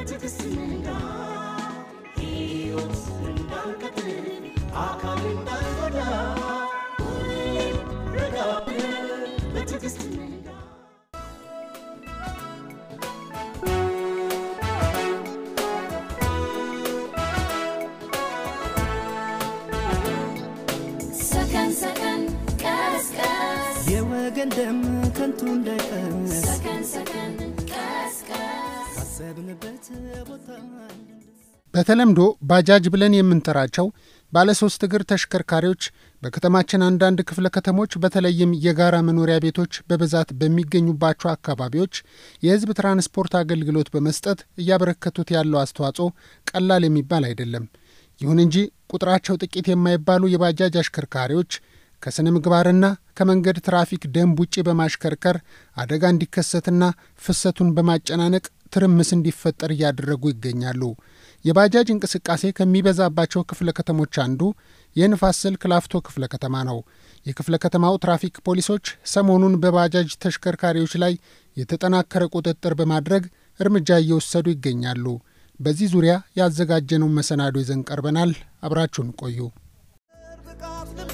በትዕግስት ንዳ ሕይወት እንዳንቀጥል አካል እንዳንጎዳ ሁሌም ረጋ ብለን በትዕግስት ንዳ ሰከን ሰከን ቀስ ቀስ የወገን ደም ከንቱ እንዳይፈስ ሰከን ሰከን ቀስ ቀስ ካሰብንበት ቦታ በተለምዶ ባጃጅ ብለን የምንጠራቸው ባለሶስት እግር ተሽከርካሪዎች በከተማችን አንዳንድ ክፍለ ከተሞች በተለይም የጋራ መኖሪያ ቤቶች በብዛት በሚገኙባቸው አካባቢዎች የሕዝብ ትራንስፖርት አገልግሎት በመስጠት እያበረከቱት ያለው አስተዋጽኦ ቀላል የሚባል አይደለም። ይሁን እንጂ ቁጥራቸው ጥቂት የማይባሉ የባጃጅ አሽከርካሪዎች ከስነ ምግባርና ከመንገድ ትራፊክ ደንብ ውጪ በማሽከርከር አደጋ እንዲከሰትና ፍሰቱን በማጨናነቅ ትርምስ እንዲፈጠር እያደረጉ ይገኛሉ። የባጃጅ እንቅስቃሴ ከሚበዛባቸው ክፍለ ከተሞች አንዱ የንፋስ ስልክ ላፍቶ ክፍለ ከተማ ነው። የክፍለ ከተማው ትራፊክ ፖሊሶች ሰሞኑን በባጃጅ ተሽከርካሪዎች ላይ የተጠናከረ ቁጥጥር በማድረግ እርምጃ እየወሰዱ ይገኛሉ። በዚህ ዙሪያ ያዘጋጀነውን መሰናዶ ይዘን ቀርበናል። አብራችሁን ቆዩ። ብቃት ልምዱ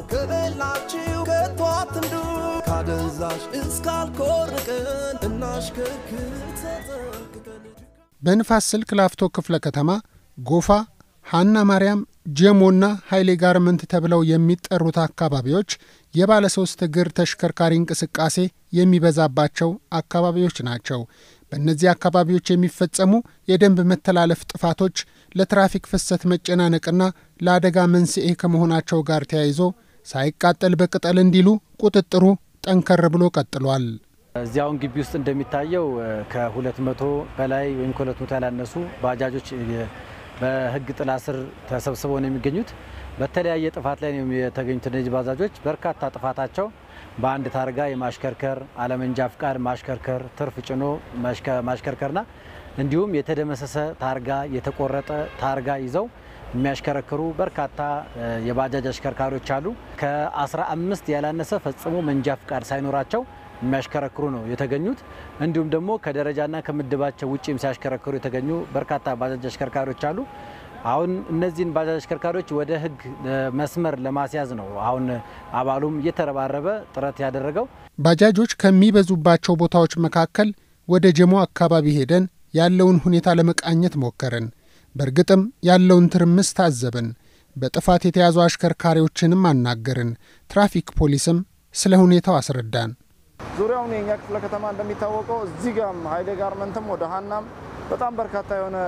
ከበላችሁ ከቶ አትንዱ ካደንዛዥ እስካልኮርቅን እናሽከርክር ተጠንቅቀን በንፋስ ስልክ ላፍቶ ክፍለ ከተማ ጎፋ፣ ሀና ማርያም፣ ጀሞና ኃይሌ ጋርመንት ተብለው የሚጠሩት አካባቢዎች የባለ ሶስት እግር ተሽከርካሪ እንቅስቃሴ የሚበዛባቸው አካባቢዎች ናቸው። በእነዚህ አካባቢዎች የሚፈጸሙ የደንብ መተላለፍ ጥፋቶች ለትራፊክ ፍሰት መጨናነቅና ለአደጋ መንስኤ ከመሆናቸው ጋር ተያይዞ ሳይቃጠል በቅጠል እንዲሉ ቁጥጥሩ ጠንከር ብሎ ቀጥሏል። እዚያውን ግቢ ውስጥ እንደሚታየው ከሁለት መቶ በላይ ወይም ከሁለት መቶ ያላነሱ ባጃጆች በሕግ ጥላ ስር ተሰብስበው ነው የሚገኙት። በተለያየ ጥፋት ላይ ነው የተገኙት። እነዚህ ባጃጆች በርካታ ጥፋታቸው በአንድ ታርጋ የማሽከርከር አለመንጃ ፍቃድ ማሽከርከር፣ ትርፍ ጭኖ ማሽከርከርና እንዲሁም የተደመሰሰ ታርጋ የተቆረጠ ታርጋ ይዘው የሚያሽከረክሩ በርካታ የባጃጅ አሽከርካሪዎች አሉ። ከ15 ያላነሰ ፈጽሞ መንጃ ፍቃድ ሳይኖራቸው የሚያሽከረክሩ ነው የተገኙት። እንዲሁም ደግሞ ከደረጃና ከምድባቸው ውጭም ሲያሽከረክሩ የተገኙ በርካታ ባጃጅ አሽከርካሪዎች አሉ። አሁን እነዚህን ባጃጅ አሽከርካሪዎች ወደ ህግ መስመር ለማስያዝ ነው አሁን አባሉም እየተረባረበ ጥረት ያደረገው። ባጃጆች ከሚበዙባቸው ቦታዎች መካከል ወደ ጀሞ አካባቢ ሄደን ያለውን ሁኔታ ለመቃኘት ሞከርን። በእርግጥም ያለውን ትርምስ ታዘብን። በጥፋት የተያዙ አሽከርካሪዎችንም አናገርን። ትራፊክ ፖሊስም ስለ ሁኔታው አስረዳን። ዙሪያውን የኛ ክፍለ ከተማ እንደሚታወቀው እዚህ ጋም ሀይሌ ጋርመንትም ወደ ሀናም በጣም በርካታ የሆነ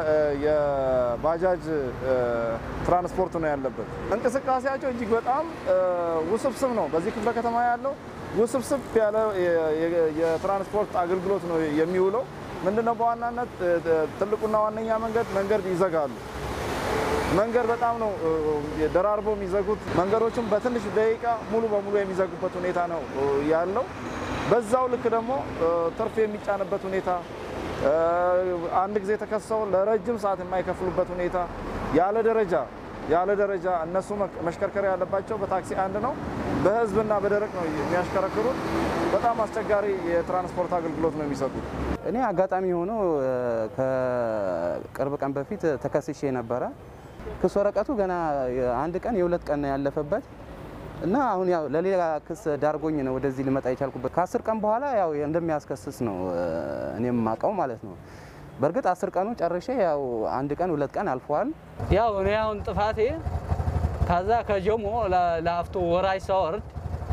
የባጃጅ ትራንስፖርት ነው ያለበት። እንቅስቃሴያቸው እጅግ በጣም ውስብስብ ነው። በዚህ ክፍለ ከተማ ያለው ውስብስብ ያለ የትራንስፖርት አገልግሎት ነው የሚውለው። ምንድነው በዋናነት ትልቁና ዋነኛ መንገድ መንገድ ይዘጋሉ። መንገድ በጣም ነው ደራርበው የሚዘጉት። መንገዶችም በትንሽ ደቂቃ ሙሉ በሙሉ የሚዘጉበት ሁኔታ ነው ያለው። በዛው ልክ ደግሞ ትርፍ የሚጫንበት ሁኔታ አንድ ጊዜ ተከሰው ለረጅም ሰዓት የማይከፍሉበት ሁኔታ ያለ ደረጃ ያለ ደረጃ እነሱ መሽከርከር ያለባቸው በታክሲ አንድ ነው፣ በህዝብና በደረቅ ነው የሚያሽከረክሩት። በጣም አስቸጋሪ የትራንስፖርት አገልግሎት ነው የሚሰጡት። እኔ አጋጣሚ ሆኖ ከቅርብ ቀን በፊት ተከስሼ ነበረ። ክስ ወረቀቱ ገና አንድ ቀን የሁለት ቀን ነው ያለፈበት እና አሁን ያው ለሌላ ክስ ዳርጎኝ ነው ወደዚህ ልመጣ የቻልኩበት። ከአስር ቀን በኋላ ያው እንደሚያስከስስ ነው እኔም ማቀው ማለት ነው። በእርግጥ አስር ቀኑ ጨርሼ ያው አንድ ቀን ሁለት ቀን አልፈዋል። ያው እኔ አሁን ጥፋቴ ከዛ ከጀሞ ለአፍቶ ወራጅ ሳወርድ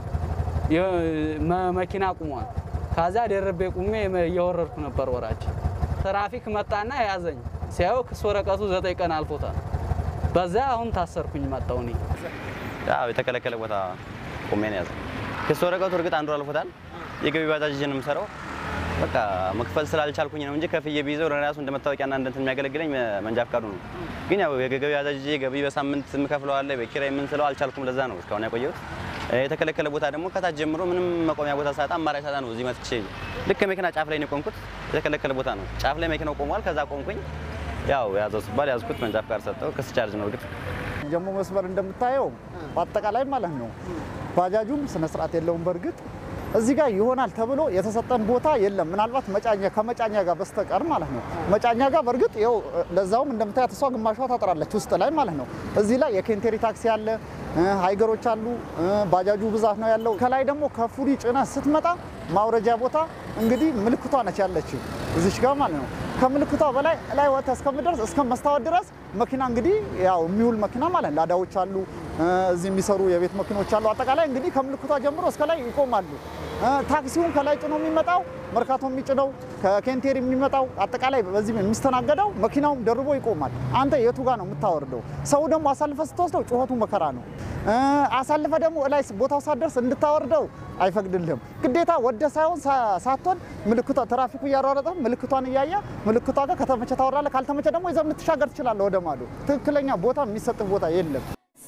መኪና ቁሟል። ከዛ ደረቤ ቁሜ እየወረድኩ ነበር ወራጅ። ትራፊክ መጣና ያዘኝ። ሲያየው ክስ ወረቀቱ ዘጠኝ ቀን አልፎታል። በዛ አሁን ታሰርኩኝ መጣሁ እኔ ያው የተከለከለ ቦታ ቆሜ ነው ያዘ። ክስ ወረቀቱ እርግጥ አንዱ አልፎታል። የገቢ ባጃጅ ይዤ ነው የምሰራው። በቃ መክፈል ስላልቻልኩኝ ነው እንጂ ከፍዬ ቢይዘው ለራሱ እንደ መታወቂያና እንደ እንትን የሚያገለግለኝ መንጃ ፍቃዱ ነው። ግን ያው የገቢ ባጃጅ ይዤ ገቢ በሳምንት የምከፍለው አለ፣ በኪራይ የምንስለው አልቻልኩም። ለዛ ነው እስካሁን ያቆየሁት። የተከለከለ ቦታ ደግሞ ከታች ጀምሮ ምንም መቆሚያ ቦታ ሳጣ አማራጭ ሳጣ ነው እዚህ መጥቼ ልክ መኪና ጫፍ ላይ ነው የቆምኩት። የተከለከለ ቦታ ነው። ጫፍ ላይ መኪናው ቆሟል። ከዛ ቆምኩኝ። ያው ያዘው ሲባል ያዝኩት፣ መንጃ ፍቃድ ሰጠው። ክስ ቻርጅ ነው እርግጥ ጀሞ መስመር እንደምታየው በአጠቃላይ ማለት ነው ባጃጁም ስነ ስርዓት የለውም። በእርግጥ እዚህ ጋር ይሆናል ተብሎ የተሰጠን ቦታ የለም። ምናልባት መጫኛ ከመጫኛ ጋር በስተቀር ማለት ነው። መጫኛ ጋር በእርግጥ ይኸው ለዛውም እንደምታያት እሷ ግማሿ ታጥራለች ውስጥ ላይ ማለት ነው። እዚህ ላይ የኬንቴሪ ታክሲ አለ፣ ሃይገሮች አሉ፣ ባጃጁ ብዛት ነው ያለው። ከላይ ደግሞ ከፉሪ ጭነት ስትመጣ ማውረጃ ቦታ እንግዲህ ምልክቷ ነች ያለችው እዚች ጋር ማለት ነው። ከምልክቷ በላይ ላይ ወጥተህ እስከምደርስ እስከ መስታወት ድረስ መኪና እንግዲህ ያው የሚውል መኪና ማለት ላዳዎች አሉ፣ እዚህ የሚሰሩ የቤት መኪኖች አሉ። አጠቃላይ እንግዲህ ከምልክቷ ጀምሮ እስከ ላይ ይቆማሉ። ታክሲውን ከላይ ጭኖ የሚመጣው መርካቶ የሚጭነው ከኬንቴር የሚመጣው አጠቃላይ በዚህ የሚስተናገደው መኪናውም ደርቦ ይቆማል። አንተ የቱ ጋር ነው የምታወርደው? ሰው ደግሞ አሳልፈ ስትወስደው ጩኸቱ መከራ ነው። አሳልፈ ደግሞ ላይ ቦታው ሳትደርስ እንድታወርደው አይፈቅድልህም። ግዴታ ወደ ሳይሆን ሳትሆን ምልክቷ ትራፊኩ እያሯረጠ ምልክቷን እያየ ምልክቷ ጋር ከተመቸ ታወራለህ፣ ካልተመቸ ደግሞ ይዘህ ልትሻገር ትችላለህ ወደ ማዶ። ትክክለኛ ቦታ የሚሰጥህ ቦታ የለም።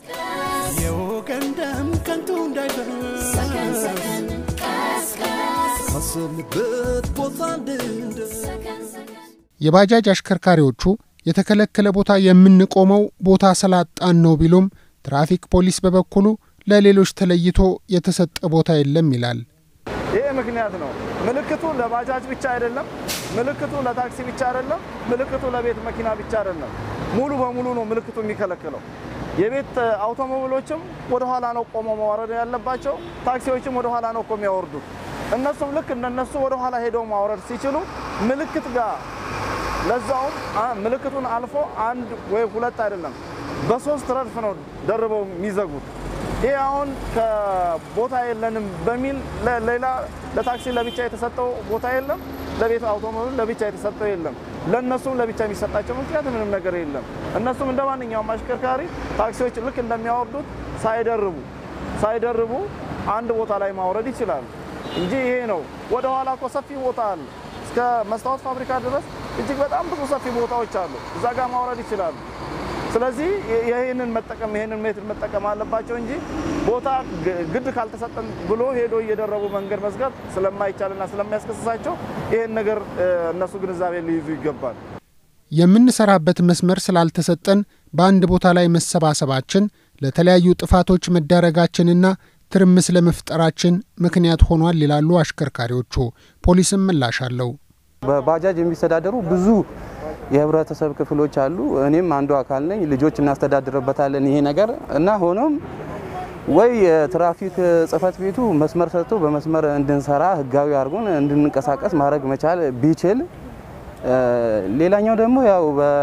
የወገን ደም ከንቱ እንዳይፈስ ሰከን ሰከን ቀስቀስ ካሰብንበት ቦታ እንድንደርስ ሰከን ሰከን የባጃጅ አሽከርካሪዎቹ የተከለከለ ቦታ የምንቆመው ቦታ ስላጣን ነው ቢሉም ትራፊክ ፖሊስ በበኩሉ ለሌሎች ተለይቶ የተሰጠ ቦታ የለም ይላል። ይሄ ምክንያት ነው። ምልክቱ ለባጃጅ ብቻ አይደለም። ምልክቱ ለታክሲ ብቻ አይደለም። ምልክቱ ለቤት መኪና ብቻ አይደለም። ሙሉ በሙሉ ነው ምልክቱ የሚከለክለው። የቤት አውቶሞቢሎችም ወደ ኋላ ነው ቆመው ማውረድ ያለባቸው። ታክሲዎችም ወደ ኋላ ነው እኮ የሚያወርዱት። እነሱም ልክ እንደነሱ ወደ ኋላ ሄደው ማውረድ ሲችሉ ምልክት ጋር ለዛውም አ- ምልክቱን አልፎ አንድ ወይ ሁለት አይደለም በሶስት ረድፍ ነው ደርበው የሚዘጉት። ይህ አሁን ከቦታ የለንም በሚል ለ- ሌላ ለታክሲ ለብቻ የተሰጠው ቦታ የለም፣ ለቤት አውቶሞቢል ለብቻ የተሰጠው የለም። ለእነሱም ለብቻ የሚሰጣቸው ምክንያት ምንም ነገር የለም። እነሱም እንደ ማንኛውም አሽከርካሪ ታክሲዎች ልክ እንደሚያወርዱት ሳይደርቡ ሳይደርቡ አንድ ቦታ ላይ ማውረድ ይችላሉ እንጂ ይሄ ነው። ወደ ኋላ እኮ ሰፊ ቦታ አለ። እስከ መስታወት ፋብሪካ ድረስ እጅግ በጣም ብዙ ሰፊ ቦታዎች አሉ። እዛ ጋር ማውረድ ይችላሉ። ስለዚህ ይህንን መጠቀም ይህንን ሜትድ መጠቀም አለባቸው እንጂ ቦታ ግ- ግድ ካልተሰጠን ብሎ ሄዶ እየደረቡ መንገድ መዝጋት ስለማይቻልና ስለሚያስከስሳቸው ይህን ነገር እ፣ እነሱ ግንዛቤ ሊይዙ ይገባል። የምንሰራበት መስመር ስላልተሰጠን በአንድ ቦታ ላይ መሰባሰባችን ለተለያዩ ጥፋቶች መዳረጋችንና ትርምስ ለመፍጠራችን ምክንያት ሆኗል ይላሉ አሽከርካሪዎቹ። ፖሊስም ምላሽ አለው። በባጃጅ የሚስተዳደሩ ብዙ የህብረተሰብ ክፍሎች አሉ። እኔም አንዱ አካል ነኝ። ልጆች እናስተዳድርበታለን ይሄ ነገር እና ሆኖም ወይ የትራፊክ ጽህፈት ቤቱ መስመር ሰጥቶ በመስመር እንድንሰራ ህጋዊ አድርጎን እንድንንቀሳቀስ ማድረግ መቻል ቢችል እ፣ ሌላኛው ደግሞ ያው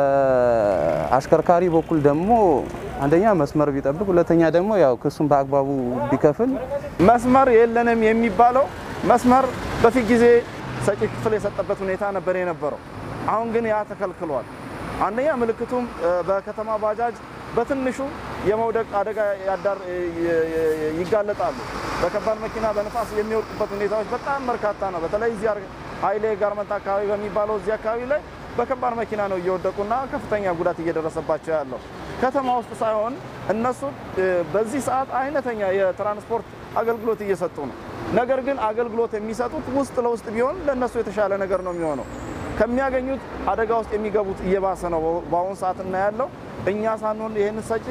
በአሽከርካሪ በኩል ደግሞ አንደኛ መስመር ቢጠብቅ፣ ሁለተኛ ደግሞ ያው ክሱን በአግባቡ ቢከፍል መስመር የለንም የሚባለው መስመር በፊት ጊዜ ሰጪ ክፍል የሰጠበት ሁኔታ ነበር የነበረው። አሁን ግን ያ ተከልክሏል። አንደኛ ምልክቱም እ፣ በከተማ ባጃጅ በትንሹ የመውደቅ አደጋ ያዳር ይ- ይ- ይጋለጣሉ። በከባድ መኪና በንፋስ የሚወድቁበት ሁኔታዎች በጣም በርካታ ነው። በተለይ እዚህ አር- ኃይሌ ጋርመንት አካባቢ በሚባለው እዚህ አካባቢ ላይ በከባድ መኪና ነው እየወደቁና ከፍተኛ ጉዳት እየደረሰባቸው ያለው። ከተማ ውስጥ ሳይሆን እነሱ እ፣ በዚህ ሰዓት አይነተኛ የትራንስፖርት አገልግሎት እየሰጡ ነው። ነገር ግን አገልግሎት የሚሰጡት ውስጥ ለውስጥ ቢሆን ለእነሱ የተሻለ ነገር ነው የሚሆነው። ከሚያገኙት አደጋ ውስጥ የሚገቡት እየባሰ ነው በአሁኑ ሰዓት እናያለው። እኛ ሳንሆን ይህን ሰጪ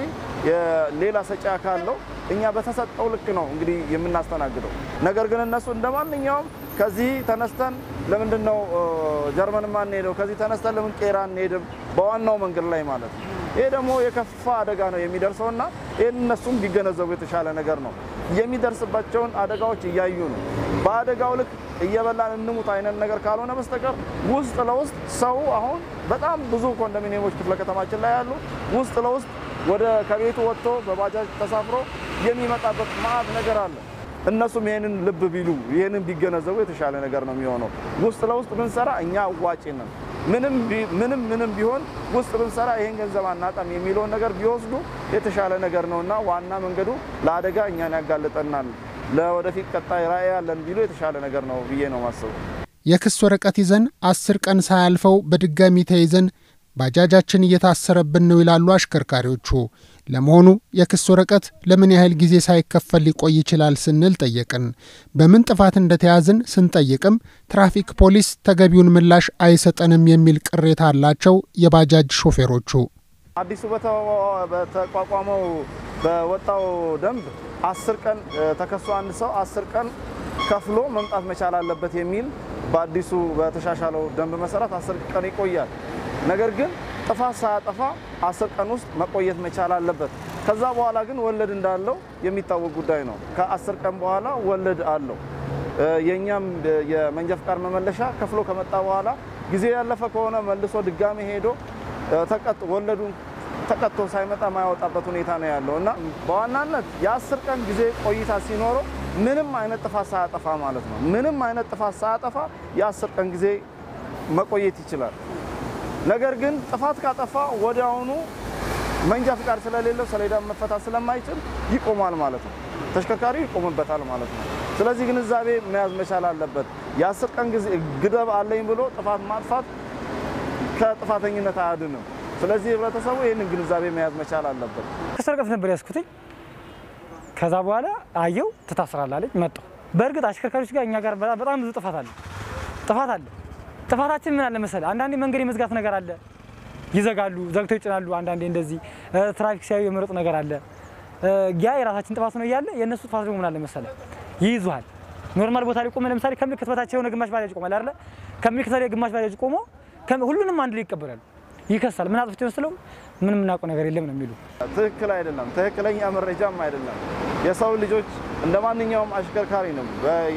የሌላ ሰጪ አካል ነው። እኛ በተሰጠው ልክ ነው እንግዲህ የምናስተናግደው። ነገር ግን እነሱ እንደ ማንኛውም ከዚህ ተነስተን ለምንድን ነው እ፣ ጀርመን ማንሄደው? ከዚህ ተነስተን ለምን ቄራ አንሄድም? በዋናው መንገድ ላይ ማለት ነው። ይሄ ደግሞ የከፋ አደጋ ነው የሚደርሰው እና ይህን እነሱም ቢገነዘቡ የተሻለ ነገር ነው። የሚደርስባቸውን አደጋዎች እያዩ ነው። በአደጋው ልክ እየበላን እንሙት አይነት ነገር ካልሆነ በስተቀር ውስጥ ለውስጥ ሰው አሁን በጣም ብዙ ኮንዶሚኒየሞች ክፍለ ከተማችን ላይ ያሉ ውስጥ ለውስጥ ወደ ከቤቱ ወጥቶ በባጃጅ ተሳፍሮ የሚመጣበት ማዕት ነገር አለ። እነሱም ይህንን ልብ ቢሉ ይህንን ቢገነዘቡ የተሻለ ነገር ነው የሚሆነው። ውስጥ ለውስጥ ብንሰራ እኛ አዋጭ ነን። ምንም ቢ- ምንም ምንም ቢሆን ውስጥ ብንሰራ ይህን ገንዘብ አናጣም የሚለውን ነገር ቢወስዱ የተሻለ ነገር ነው እና ዋና መንገዱ ለአደጋ እኛን ያጋልጠናል። ለወደፊት ቀጣይ ራዕይ ያለን ቢሉ የተሻለ ነገር ነው ብዬ ነው ማስበው። የክስ ወረቀት ይዘን አስር ቀን ሳያልፈው በድጋሚ ተይዘን ባጃጃችን እየታሰረብን ነው ይላሉ አሽከርካሪዎቹ። ለመሆኑ የክስ ወረቀት ለምን ያህል ጊዜ ሳይከፈል ሊቆይ ይችላል ስንል ጠየቅን። በምን ጥፋት እንደተያዝን ስንጠይቅም ትራፊክ ፖሊስ ተገቢውን ምላሽ አይሰጠንም የሚል ቅሬታ አላቸው የባጃጅ ሾፌሮቹ። አዲሱ በተ- በተቋቋመው በወጣው ደንብ አስር ቀን እ፣ ተከሶ አንድ ሰው አስር ቀን ከፍሎ መምጣት መቻል አለበት የሚል በአዲሱ በተሻሻለው ደንብ መሰረት አስር ቀን ይቆያል። ነገር ግን ጥፋት ሳያጠፋ አስር ቀን ውስጥ መቆየት መቻል አለበት። ከዛ በኋላ ግን ወለድ እንዳለው የሚታወቅ ጉዳይ ነው። ከአስር ቀን በኋላ ወለድ አለው። የእኛም የመንጃ ፍቃድ መመለሻ ከፍሎ ከመጣ በኋላ ጊዜ ያለፈ ከሆነ መልሶ ድጋሚ ሄዶ ወለዱን ተቀጥቶ ሳይመጣ ማያወጣበት ሁኔታ ነው ያለው እና በዋናነት የአስር ቀን ጊዜ ቆይታ ሲኖረው ምንም አይነት ጥፋት ሳያጠፋ ማለት ነው። ምንም አይነት ጥፋት ሳያጠፋ የአስር ቀን ጊዜ መቆየት ይችላል። ነገር ግን ጥፋት ካጠፋ ወዲያውኑ መንጃ ፍቃድ ስለሌለው ሰሌዳ መፈታት ስለማይችል ይቆማል ማለት ነው። ተሽከርካሪው ይቆምበታል ማለት ነው። ስለዚህ ግንዛቤ መያዝ መቻል አለበት። የአስር ቀን ጊዜ ግደብ አለኝ ብሎ ጥፋት ማጥፋት ከጥፋተኝነት አያድንም። ስለዚህ ህብረተሰቡ ይህንን ግንዛቤ መያዝ መቻል አለበት። ከስር ርቀት ነበር ያስኩትኝ። ከዛ በኋላ አየው ትታስራለህ አለኝ። መጣሁ። በእርግጥ አሽከርካሪዎች ጋር እኛ ጋር በጣም ብዙ ጥፋት አለ ጥፋት አለ። ጥፋታችን ምን አለ መሰለህ፣ አንዳንዴ መንገድ የመዝጋት ነገር አለ። ይዘጋሉ፣ ዘግተው ይጭናሉ። አንዳንዴ እንደዚህ ትራፊክ ሲያዩ የመረጡ ነገር አለ። ያ የራሳችን ጥፋት ነው እያለ የእነሱ ጥፋት ደግሞ ምን አለ መሰለህ፣ ይይዙሃል። ኖርማል ቦታ ላይ ቆመ፣ ለምሳሌ ከምልክት በታች የሆነ ግማሽ ባጃጅ ቆሟል አይደለ? ከምልክት ላይ ግማሽ ባጃጅ ቆሞ ሁሉንም አንድ ላይ ይቀበላሉ። ይከሳል። ምን አጥፍቶ መስለው ምንም የምናውቀው ነገር የለም ነው የሚሉ። ትክክል አይደለም። ትክክለኛ መረጃም አይደለም። የሰው ልጆች እንደ ማንኛውም አሽከርካሪ ነው።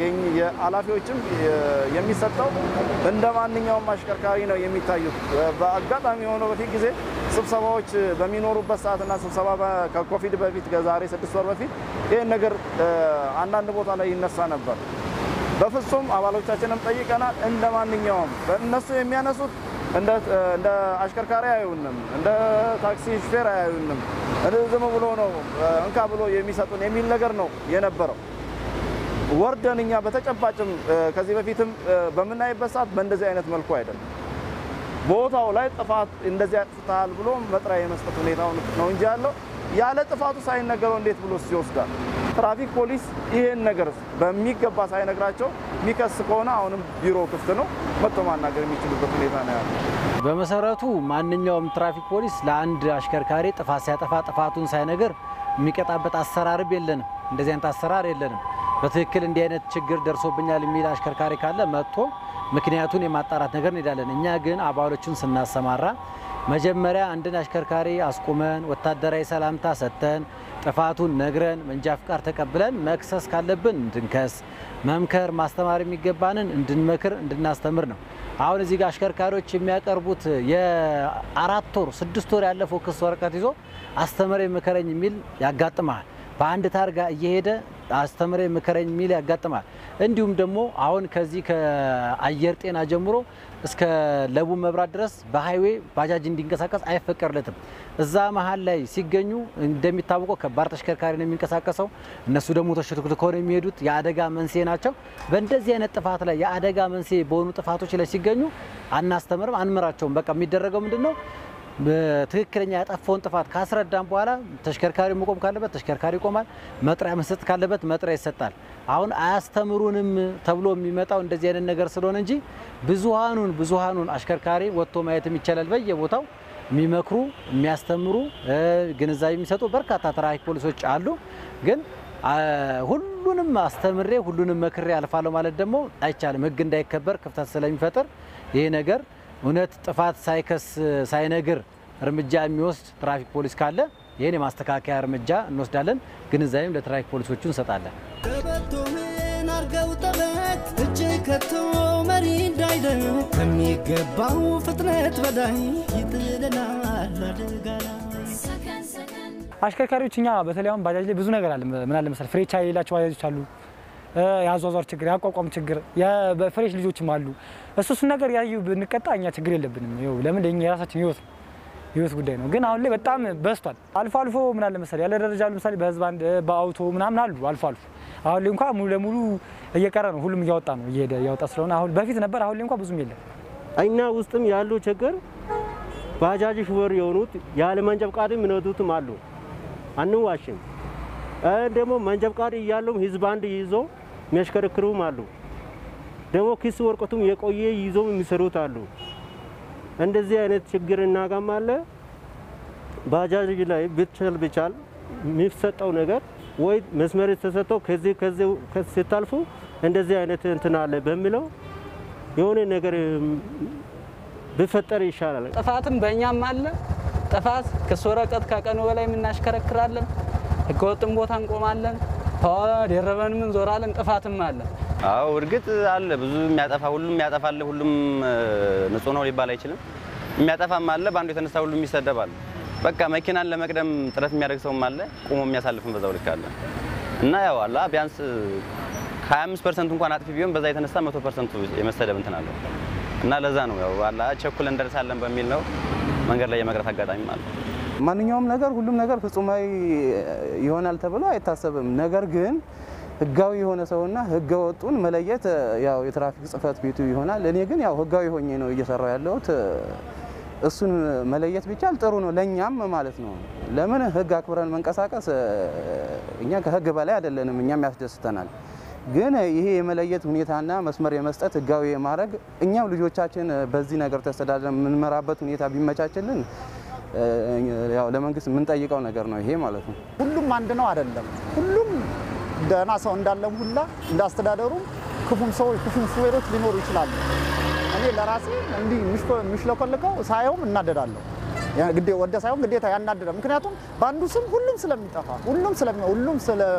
የኃላፊዎችም የሚሰጠው እንደ ማንኛውም አሽከርካሪ ነው የሚታዩት። በአጋጣሚ የሆነው በፊት ጊዜ ስብሰባዎች በሚኖሩበት ሰዓትና ስብሰባ ከኮቪድ በፊት ከዛሬ ስድስት ወር በፊት ይህን ነገር አንዳንድ ቦታ ላይ ይነሳ ነበር። በፍጹም አባሎቻችንም ጠይቀናል። እንደ ማንኛውም እነሱ የሚያነሱት እንደ አሽከርካሪ አያዩንም፣ እንደ ታክሲ ሹፌር አያዩንም። ዝም ብሎ ነው እንካ ብሎ የሚሰጡን የሚል ነገር ነው የነበረው። ወርደን እኛ በተጨባጭም ከዚህ በፊትም በምናይበት ሰዓት በእንደዚህ አይነት መልኩ አይደለም። ቦታው ላይ ጥፋት እንደዚህ አጥፍተሃል ብሎ መጥሪያ የመስጠት ሁኔታው ነው እንጂ ያለው ያለ ጥፋቱ ሳይነገረው እንዴት ብሎ ይወስዳል? ትራፊክ ፖሊስ ይሄን ነገር በሚገባ ሳይነግራቸው የሚከስ ከሆነ አሁንም ቢሮ ክፍት ነው፣ መጥቶ ማናገር የሚችሉበት ሁኔታ ነው ያለው። በመሰረቱ ማንኛውም ትራፊክ ፖሊስ ለአንድ አሽከርካሪ ጥፋት ሲያጠፋ ጥፋቱን ሳይነግር የሚቀጣበት አሰራርም የለንም። እንደዚህ አይነት አሰራር የለንም። በትክክል እንዲህ አይነት ችግር ደርሶብኛል የሚል አሽከርካሪ ካለ መጥቶ ምክንያቱን የማጣራት ነገር እንሄዳለን። እኛ ግን አባሎቹን ስናሰማራ መጀመሪያ አንድን አሽከርካሪ አስቁመን ወታደራዊ ሰላምታ ሰጥተን ጥፋቱን ነግረን መንጃ ፍቃድ ተቀብለን መክሰስ ካለብን እንድንከስ፣ መምከር ማስተማር የሚገባንን እንድንመክር እንድናስተምር ነው። አሁን እዚህ ጋር አሽከርካሪዎች የሚያቀርቡት የአራት ወር ስድስት ወር ያለፈው ክስ ወረቀት ይዞ አስተምረ ምከረኝ የሚል ያጋጥመሃል። በአንድ ታርጋ እየሄደ አስተምረ ምከረኝ የሚል ያጋጥማል። እንዲሁም ደግሞ አሁን ከዚህ ከአየር ጤና ጀምሮ እስከ ለቡ መብራት ድረስ በሀይዌ ባጃጅ እንዲንቀሳቀስ አይፈቀድለትም። እዛ መሀል ላይ ሲገኙ እንደሚታወቀው ከባድ ተሽከርካሪ ነው የሚንቀሳቀሰው። እነሱ ደግሞ ተሽከርክርከው ነው የሚሄዱት። የአደጋ መንስኤ ናቸው። በእንደዚህ አይነት ጥፋት ላይ የአደጋ መንስኤ በሆኑ ጥፋቶች ላይ ሲገኙ አናስተምርም፣ አንምራቸውም። በቃ የሚደረገው ምንድን ነው? በትክክለኛ ያጠፋውን ጥፋት ካስረዳም በኋላ ተሽከርካሪ መቆም ካለበት ተሽከርካሪ ይቆማል። መጥሪያ መስጠት ካለበት መጥሪያ ይሰጣል። አሁን አያስተምሩንም ተብሎ የሚመጣው እንደዚህ አይነት ነገር ስለሆነ እንጂ ብዙሃኑን ብዙሃኑን አሽከርካሪ ወጥቶ ማየትም ይቻላል። በየቦታው የሚመክሩ የሚያስተምሩ ግንዛቤ የሚሰጡ በርካታ ትራፊክ ፖሊሶች አሉ። ግን ሁሉንም አስተምሬ ሁሉንም መክሬ አልፋለሁ ማለት ደግሞ አይቻልም። ሕግ እንዳይከበር ክፍተት ስለሚፈጥር ይሄ ነገር እውነት ጥፋት ሳይከስ ሳይነግር እርምጃ የሚወስድ ትራፊክ ፖሊስ ካለ ይህን የማስተካከያ እርምጃ እንወስዳለን። ግንዛቤም ለትራፊክ ፖሊሶቹ እንሰጣለን። ቀበቶህን አርገው ጠበት እጅ ከቶ መሪ እንዳይደር ከሚገባው ፍጥነት በላይ ይጥለናል አደጋ ላይ አሽከርካሪዎች እኛ በተለይ አሁን ባጃጅ ላይ ብዙ ነገር አለ። ምን አለ መሰለህ ፍሬቻ የሌላቸው ባጃጆች አሉ። የአዟዟር ችግር፣ የአቋቋም ችግር፣ በፍሬሽ ልጆችም አሉ። እሱ እሱን ነገር ያዩ ብንቀጣ እኛ ችግር የለብንም። ይኸው ለምን ለኛ የራሳችን ህይወት ነው ህይወት ጉዳይ ነው። ግን አሁን ላይ በጣም በዝቷል። አልፎ አልፎ ምን አለ መሰለህ ያለ ደረጃ ለምሳሌ በህዝብ አንድ በአውቶ ምናምን አሉ አልፎ አልፎ። አሁን ላይ እንኳን ሙሉ ለሙሉ እየቀረ ነው። ሁሉም እያወጣ ነው እየሄደ እያወጣ ስለሆነ አሁን በፊት ነበር፣ አሁን ላይ እንኳን ብዙም የለም። እኛ ውስጥም ያሉ ችግር ባጃጅ ሹፌር የሆኑት ያለ መንጃ ፈቃድ የሚነዱትም አሉ። አንዋሽም። ደግሞ መንጃ ፈቃድ እያለውም ህዝብ አንድ ይዞ የሚያሽከረክሩም አሉ። ደግሞ ኪስ ወረቀቱም የቆየ ይዞ የሚሰሩት አሉ። እንደዚህ አይነት ችግር እናጋማለ። ባጃጅ ላይ ብቻል ብቻል የሚሰጠው ነገር ወይ መስመር ተሰጥቶ ከዚህ ከዚህ ስታልፉ እንደዚህ አይነት እንትን አለ በሚለው የሆነ ነገር ቢፈጠር ይሻላል። ጥፋትም በእኛም አለ። ጥፋት ክስ ወረቀት ከቀኑ በላይ የምናሽከረክራለን፣ ህገወጥም ቦታ እንቆማለን፣ ደረበንም እንዞራለን። ጥፋትም አለ። አዎ እርግጥ አለ ብዙ የሚያጠፋ ሁሉም ያጠፋል። ሁሉም ንጹህ ነው ሊባል አይችልም። የሚያጠፋም አለ፣ በአንዱ የተነሳ ሁሉም ይሰደባል። በቃ መኪናን ለመቅደም ጥረት የሚያደርግ ሰውም አለ፣ ቁሞ የሚያሳልፍም በዛው ልክ አለ እና ያው አላ ቢያንስ ከ25 ፐርሰንት እንኳን አጥፊ ቢሆን በዛ የተነሳ መቶ ፐርሰንቱ የመሰደብ እንትን አለው እና ለዛ ነው ያው አላ ቸኩል እንደርሳለን በሚል ነው መንገድ ላይ የመቅረት አጋጣሚ አለ። ማንኛውም ነገር ሁሉም ነገር ፍጹማዊ ይሆናል ተብሎ አይታሰብም። ነገር ግን ህጋዊ የሆነ ሰውና ህገ ወጡን መለየት ያው የትራፊክ ጽህፈት ቤቱ ይሆናል። እኔ ግን ያው ህጋዊ ሆኜ ነው እየሰራው ያለሁት። እሱን መለየት ቢቻል ጥሩ ነው፣ ለእኛም ማለት ነው። ለምን ህግ አክብረን መንቀሳቀስ እኛ ከህግ በላይ አይደለንም፣ እኛም ያስደስተናል። ግን ይሄ የመለየት ሁኔታና መስመር የመስጠት ህጋዊ የማድረግ እኛም ልጆቻችን በዚህ ነገር ተስተዳድረን የምንመራበት ሁኔታ ቢመቻችልን ያው ለመንግስት የምንጠይቀው ነገር ነው ይሄ ማለት ነው። ሁሉም አንድ ነው አይደለም። ሁሉም ደህና ሰው እንዳለም ሁላ እንዳስተዳደሩ ክፉም ሰዎች ክፉም ሹፌሮች ሊኖሩ ይችላሉ። እኔ ለራሴ እንዲህ የሚሽለኮልከው ሳየውም እናደዳለሁ። ግዴ ወደ ሳይሆን ግዴታ ያናደዳል። ምክንያቱም በአንዱ ስም ሁሉም ስለሚጠፋ ሁሉም ሁሉም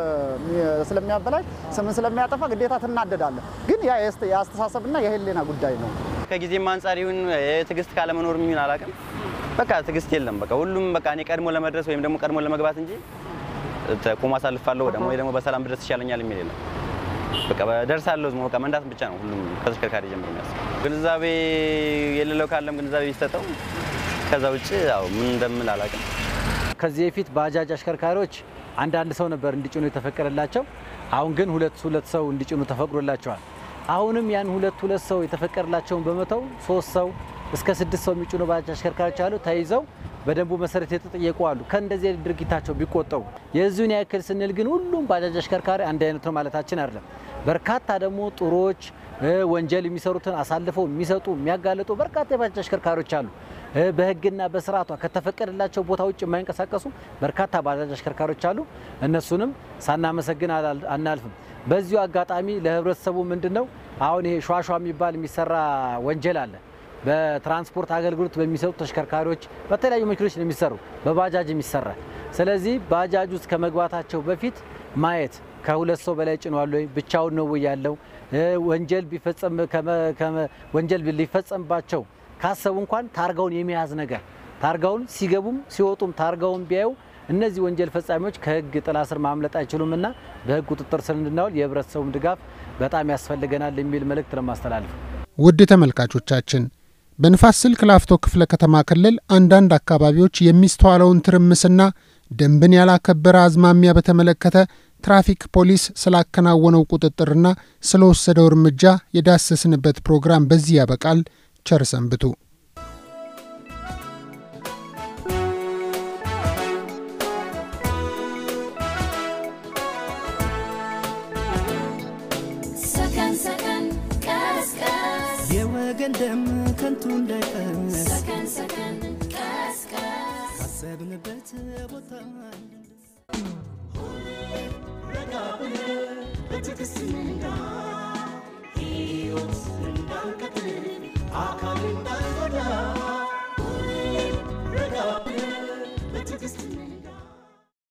ስለሚያበላሽ ስምን ስለሚያጠፋ ግዴታ ትናደዳለህ። ግን ያ የአስተሳሰብና የህሊና ጉዳይ ነው። ከጊዜም አንጻር ይሁን የትዕግስት ካለመኖር የሚሆን አላውቅም። በቃ ትዕግስት የለም። በቃ ሁሉም በቃ እኔ ቀድሞ ለመድረስ ወይም ደግሞ ቀድሞ ለመግባት እንጂ ቆሞ አሳልፋለሁ ደግሞ ወይ ደግሞ በሰላም ድረስ ይሻለኛል የሚል የለም። በቃ ደርሳለሁ በቃ መንዳት ብቻ ነው ሁሉም ከተሽከርካሪ ጀምሮ የሚያስብ። ግንዛቤ የሌለው ካለም ግንዛቤ ቢሰጠው ከዛ ውጭ ያው ምን እንደምል አላውቅም። ከዚህ በፊት ባጃጅ አሽከርካሪዎች አንዳንድ ሰው ነበር እንዲጭኑ የተፈቀደላቸው። አሁን ግን ሁለት ሁለት ሰው እንዲጭኑ ተፈቅዶላቸዋል። አሁንም ያን ሁለት ሁለት ሰው የተፈቀደላቸውን በመተው ሶስት ሰው እስከ ስድስት ሰው የሚጭኑ ባጃጅ አሽከርካሪዎች አሉ። ተይዘው በደንቡ መሰረት የተጠየቁ አሉ። ከእንደዚህ ድርጊታቸው ቢቆጠቡ የዚሁን ያክል ስንል ግን ሁሉም ባጃጅ አሽከርካሪ አንድ አይነት ነው ማለታችን አይደለም። በርካታ ደግሞ ጥሩዎች ወንጀል የሚሰሩትን አሳልፈው የሚሰጡ የሚያጋልጡ በርካታ የባጃጅ አሽከርካሪዎች አሉ። በሕግና በስርዓቷ ከተፈቀደላቸው ቦታ ውጭ የማይንቀሳቀሱ በርካታ ባጃጅ አሽከርካሪዎች አሉ። እነሱንም ሳናመሰግን አናልፍም። በዚሁ አጋጣሚ ለህብረተሰቡ ምንድን ነው አሁን ይሄ ሿሿ የሚባል የሚሰራ ወንጀል አለ። በትራንስፖርት አገልግሎት በሚሰጡ ተሽከርካሪዎች በተለያዩ መኪኖች ነው የሚሰሩ፣ በባጃጅ የሚሰራ። ስለዚህ ባጃጅ ውስጥ ከመግባታቸው በፊት ማየት ከሁለት ሰው በላይ ጭኗል ወይ፣ ብቻውን ነው ወይ ያለው፣ ወንጀል ቢፈጸም ወንጀል ሊፈጸምባቸው ካሰቡ እንኳን ታርጋውን የመያዝ ነገር ታርጋውን ሲገቡም ሲወጡም ታርጋውን ቢያዩ እነዚህ ወንጀል ፈጻሚዎች ከህግ ጥላ ስር ማምለጥ አይችሉም እና በህግ ቁጥጥር ስር እንድናውል የህብረተሰቡም ድጋፍ በጣም ያስፈልገናል የሚል መልእክት ለማስተላለፍ ውድ ተመልካቾቻችን በንፋስ ስልክ ላፍቶ ክፍለ ከተማ ክልል አንዳንድ አካባቢዎች የሚስተዋለውን ትርምስና ደንብን ያላከበረ አዝማሚያ በተመለከተ ትራፊክ ፖሊስ ስላከናወነው ቁጥጥርና ስለወሰደው እርምጃ የዳሰስንበት ፕሮግራም በዚህ ያበቃል። ቸር ሰንብቱ። ሰከን ሰከን ቀስ ቀስ የወገን ደም ከንቱ እንዳይፈስ ሰከን ሰከን ቀስ ቀስ ካሰብንበት ቦታ ረጋ ብለህ በትዕግስት እንዳ